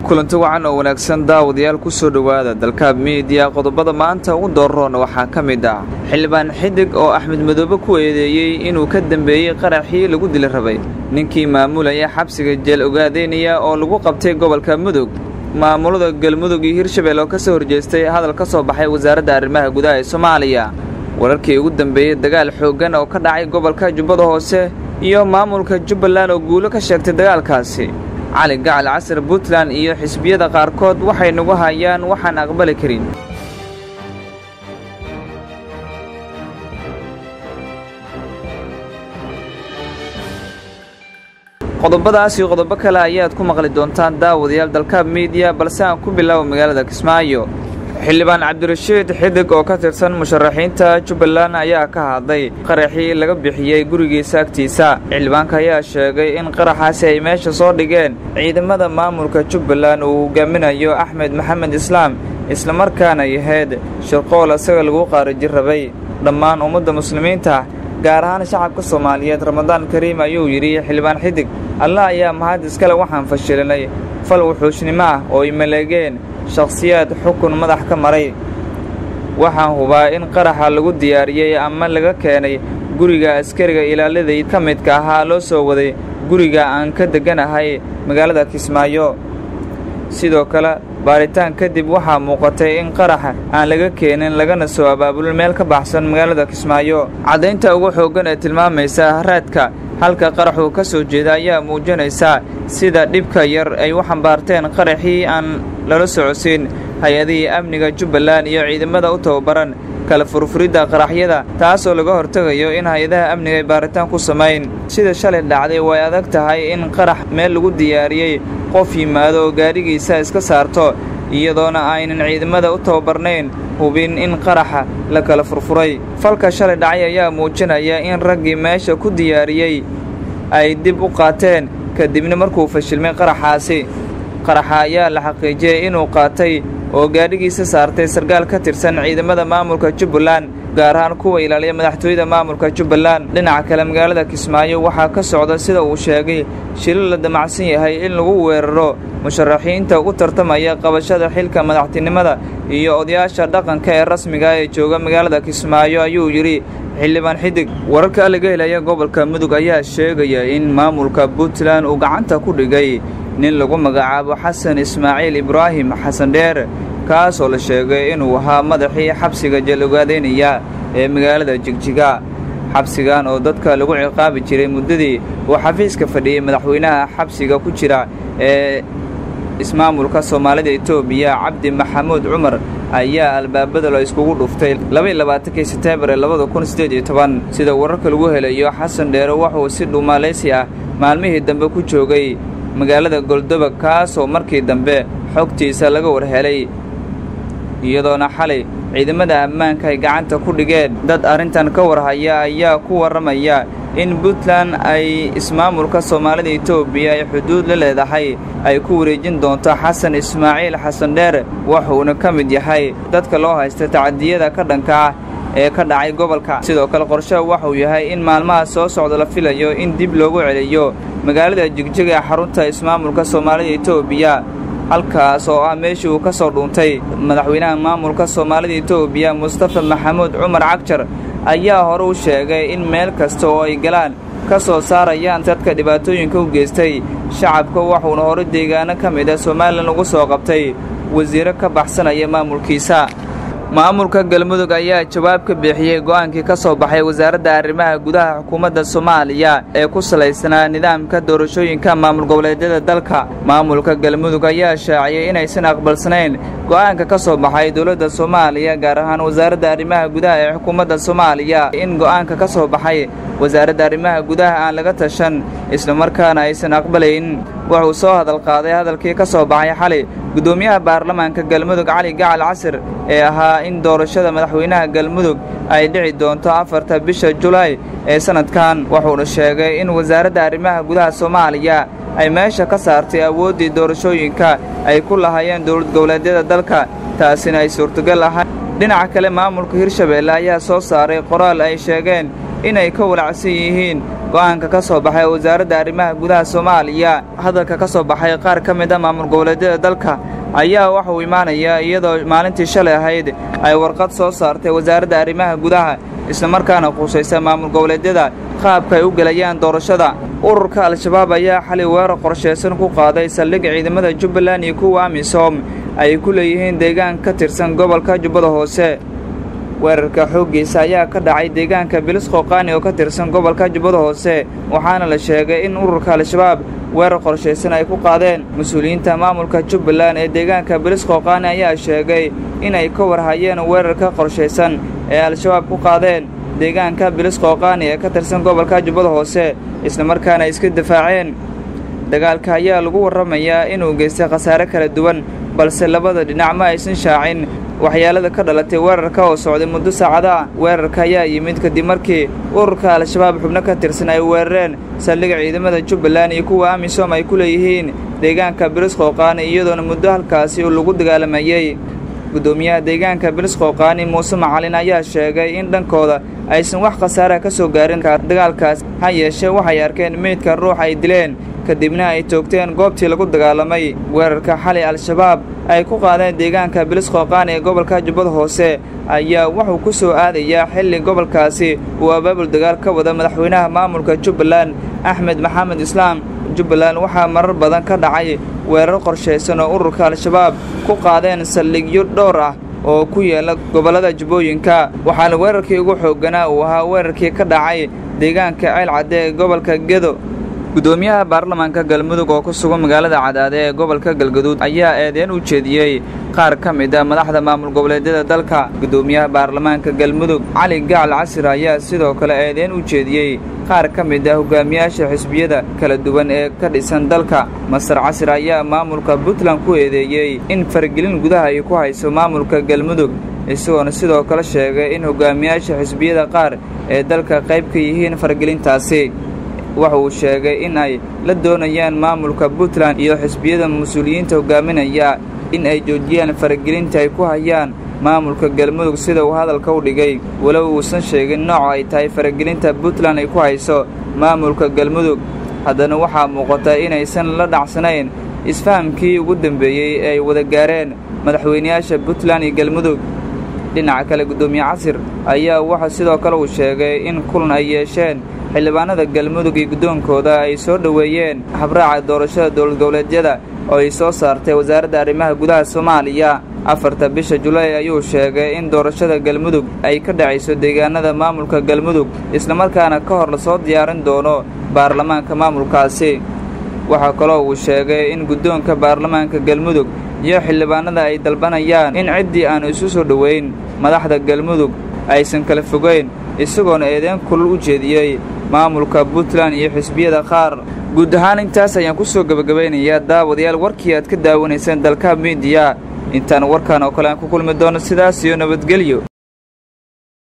kulanti wacan oo wanaagsan daawadayaal ku soo dhowaada dalkaab miidiya qodobada maanta ugu dooroona waxaa ka mid ah xildhibaan xidig oo axmed madoobe ku eedeeyey inuu ka dembeeyey qaraxii lagu dili rabay ninkii maamulaya xabsiga jeel ogaadeynaya oo lagu qabtay gobolka mudug maamulada galmudug iyo hirshabelle oo ka soo horjeestay hadal ka soo baxay wasaaradda arrimaha gudaha ee soomaaliya wararkii ugu dambeeyey dagaal xooggan oo ka dhacay gobolka jubbada hoose iyo maamulka jubbaland oo guulo ka sheegtay dagaalkaasi cali gacal casar puntland iyo xisbiyada qaarkood waxay nagu hayaan waxaan aqbali karin qodobadaas iyo qodobo kale ayaad ku maqli doontaan daawadayaal dalkaab miidiya balse aan ku bilaabo magaalada kismaayo xildhibaan cabdirashiid xidig oo ka tirsan musharaxiinta jubbaland ayaa ka hadlay qaraxii laga bixiyey gurigiisa agtiisa xildhibaanka ayaa sheegay in qaraxaasi ay meesha soo dhigeen ciidamada maamulka jubbaland uu hogaaminayo axmed maxamed islaam islamarkaana yahayd shirqool isaga lagu qaarajin rabay dhammaan ummadda muslimiinta gaar ahaan shacabka soomaaliyeed ramadaan kariim ayuu yidhi xildhibaan xidig allah ayaa mahad iskale waxaan fashilinay fal wuxuushnimo ah oo ay maleegeen shakhsiyaad xukun madax ka maray waxaan hubaa in qaraxa lagu diyaariyey ama laga keenay guriga askariga ilaaladay ka midka ahaa loo soo waday guriga aan ka degganahay magaalada kismaayo sidoo kale baaritaan kadib waxaa muuqatay in qaraxa aan laga keenin lagana soo abaabulin meel ka baxsan magaalada kismaayo caddaynta ugu xooggan ee tilmaamaysa haraadka halka qaraxuu ka soo jeeda ayaa muujinaysa sida dhibka yar ay u xambaarteen qaraxii aan lala socodsiin hay-adihii amniga jubbaland iyo ciidamada u tababaran kala furfuridda qaraxyada taasoo laga hortegayo in hay-adaha amniga ay baaritaan ku samayn sida shalay dhacday way adag tahay in qarax meel lagu diyaariyey qof yimaado oo gaadhigiisa iska saarto iyadoona aynan ciidamada u tababarnayn hubin in qaraxa la kala furfuray falka shalay dhacay ayaa muujinaya in raggii meesha ku diyaariyey ay dib u qaateen kadibna markuu fashilmay qaraxaasi qaraxa ayaa la xaqiijiyey inuu qaatay oo gaadhigiisa saartay sarkaal ka tirsan ciidamada maamulka jubbaland gaar ahaan kuwa ilaaliya madaxtooyada maamulka jubbaland dhinaca kale magaalada kismaayo waxaa ka socda sida uu sheegay shilil la damacsan yahay in lagu weeraro musharaxiinta ugu tartamaya qabashada xilka madaxtinimada iyo odayaasha dhaqanka ee rasmiga ee jooga magaalada kismaayo ayuu yidhi xildhibaan xidig wararka laga helaya gobolka mudug ayaa sheegaya in maamulka puntland uu gacanta ku dhigay nin lagu magacaabo xasan ismaaciil ibraahim xasan dheer kaasoo la sheegay inuu ahaa madaxii xabsiga jeel ogaadeynaya ee magaalada jigjiga xabsigan oo dadka lagu ciqaabi jiray muddadii uu xafiiska fadhiyey madaxweynaha xabsiga ku jira ee ismaamulka soomaalida etoobiya cabdi maxamuud cumar ayaa albaabada la iskugu dhuftay labaylabaatanki seteembar ee labada kun siddeed iyo toban sida wararka lagu helayo xasan dheere wuxuu si dhuumaalaysi ah maalmihii dambe ku joogay magaalada goldobag kaasoo markii dambe xogtiisa laga warhelay iyadoona xalay ciidamada ammaanka ay gacanta ku dhigeen dad arrintan ka warhaya ayaa ku warramaya in puntland ay ismaamulka soomaalida etoobiya ay xuduud la leedahay ay ku wareejin doonto xasan ismaaciil xasan dheer wuxuuna ka mid yahay dadka loo haysta tacadiyada ka dhanka ah ee ka dhacay gobolka sidoo kale qorshaha waxuu yahay in maalmaha soo socda la filayo in dib loogu celiyo magaalada jigjiga ee xarunta ismaamulka soomaalida etoobiya halkaas oo ah meeshii uu ka soo dhuuntay madaxweynaha maamulka soomaalida etoobiya mustafa maxamuud cumar cagjar ayaa hore u sheegay in meel kasta oo ay galaan ka soo saarayaan dadka dhibaatooyinka u geystay shacabka waxuuna hore deegaano ka mid ah somalilan ugu soo qabtay wasiiro ka baxsanaya maamulkiisa maamulka galmudug ayaa jawaab ka bixiyey go'aankii ka soo baxay wasaaradda arrimaha gudaha xukuumadda soomaaliya ee ku salaysnaa nidaamka doorashooyinka maamul goboleedyada dalka maamulka galmudug ayaa shaaciyey inaysan aqbalsanayn go'aanka ka soo baxay dowladda soomaaliya gaar ahaan wasaaradda arrimaha gudaha ee xukuumadda soomaaliya in go'aanka ka soo baxay wasaaradda arrimaha gudaha aan laga tashan islamarkaana aysan aqbalayn wuxuu soo hadal qaaday hadalkii ka soo baxay xalay guddoomiyaha baarlamaanka galmudug cali gacal casir ee ahaa in doorashada madaxweynaha galmudug ay dhici doonto afarta bisha julaay ee sannadkan wuxuuna sheegay in wasaaradda arrimaha gudaha soomaaliya ay meesha ka saartay awooddii doorashooyinka ay ku lahaayeen dowlad goboleedyada dalka taasina ay suurtogal ahayn dhinaca kale maamulka hirshabeelle ayaa soo saaray qoraal ay sheegeen inay ka walacsan yihiin go'aanka ka soo baxay wasaaradda arrimaha gudaha soomaaliya hadalka ka soo baxay qaar ka mid a maamul goboleedyada dalka ayaa waxauu imaanayaa iyadoo maalintii shalay ahayd ay warqad soo saartay wasaaradda arrimaha gudaha islamarkaana khusaysa maamul goboleedyada qaabka ay u gelayaan doorashada ururka al-shabaab ayaa xalay weerar qorshaysan ku qaaday saldhig ciidamada jubbaland iyo kuwa amisom ay ku leeyihiin deegaan ka tirsan gobolka jubbada hoose weerarka xooggiisa ayaa ka dhacay deegaanka bilis qooqaani oo ka tirsan gobolka jubbada hoose waxaana la sheegay in ururka al-shabaab weerar qorshaysan ay ku qaadeen mas-uuliyiinta maamulka jubbaland ee deegaanka bilis qooqaani ayaa sheegay inay ka warhayeen weerarka qorshaysan ee al-shabaab ku qaadeen deegaanka bilis qooqaani ee ka tirsan gobolka jubbada hoose islamarkaana ay iska difaaceen dagaalka ayaa lagu warramayaa inuu geystay khasaare kala duwan balse labada dhinac ma aysan shaacin waxyaalada ka dhalatay weerarka oo socday muddo saacada ah weerarka ayaa yimid kadib markii ururka al-shabaab xubno ka tirsan ay weerareen saldhiga ciidamada jubbaland iyo kuwa amisom ay ku leeyihiin deegaanka bilis qooqaani iyadoona muddo halkaasi uu lagu dagaalamayey guddoomiyaha deegaanka bilis qooqaani muuse macalin ayaa sheegay in dhankooda aysan wax khasaaraha ka soo gaarin dagaalkaas ha yeeshee waxay arkeen meydka ruux ay dileen kadibna ay toogteen goobtii lagu dagaalamay weerarka xalay al-shabaab ay ku qaadeen deegaanka bilis qooqaani ee gobolka jubbada hoose ayaa wuxuu ku soo aadayaa xilli gobolkaasi uu abaabul dagaal ka wada madaxweynaha maamulka jubbaland axmed maxamed islaam jubbaland waxaa marar badan ka dhacay weerar qorshaysan oo ururka al-shabaab ku qaadeen saldhigyo dhowr ah oo ku yaala gobollada jubbooyinka waxaana weerarkii ugu xoogganaa uu ahaa weerarkii ka dhacay deegaanka ceel cadde ee gobolka gedo guddoomiyaha baarlamaanka galmudug oo ku sugan magaalada cadaade ee gobolka galgaduud ayaa eedeyn u jeediyey qaar ka mid a madaxda maamul goboleedyada dalka guddoomiyaha baarlamaanka galmudug cali gacal casir ayaa sidoo kale eedeyn u jeediyey qaar ka mid ah hogaamiyaasha xisbiyada kala duwan ee ka dhisan dalka masar casir ayaa maamulka puntland ku eedeeyey in faragelin gudaha ay ku hayso maamulka galmudug isagoona sidoo kale sheegay in hogaamiyaasha xisbiyada qaar ee dalka qayb ka yihiin faragelintaasi waxa uu sheegay in ay la doonayaan maamulka puntland iyo xisbiyada mas-uuliyiinta hogaaminaya in ay joojiyaan faragelinta ay ku hayaan maamulka galmudug sida uu hadalka u dhigay walow uusan sheegin nooca ay tahay faragelinta puntland ay ku hayso maamulka galmudug haddana waxaa muuqata inaysan la dhacsanayn isfahamkii ugu dambeeyey ee ay wada gaareen madaxweynayaasha puntland iyo galmudug dhinaca kale guddoomiye casir ayaa waxa sidoo kale uu sheegay in kulan ay yeesheen xildhibaanada galmudug iyo guddoonkooda ay soo dhoweeyeen habraaca doorashada dowlad goboleedyada oo ay soo saartay wasaaradda arrimaha gudaha soomaaliya afarta bisha julaay ayuu sheegay in doorashada galmudug ay ka dhacayso deegaanada maamulka galmudug islamarkaana ka hor lasoo diyaarin doono baarlamaanka maamulkaasi waxaa kaloo uu sheegay in guddoonka baarlamaanka galmudug iyo xildhibaanada ay dalbanayaan in ciddii aanu isu soo dhoweyn madaxda galmudug aysan kala fogeyn isagoona eedeen kulul u jeediyey maamulka puntland iyo xisbiyada qaar guud ahaan intaas ayaan ku soo gebagabaynayaa daawadayaal warkii aad ka daawanayseen dalka miidiya intaan warkan oo kale aan ku kulmi doono sidaas iyo nabadgelyo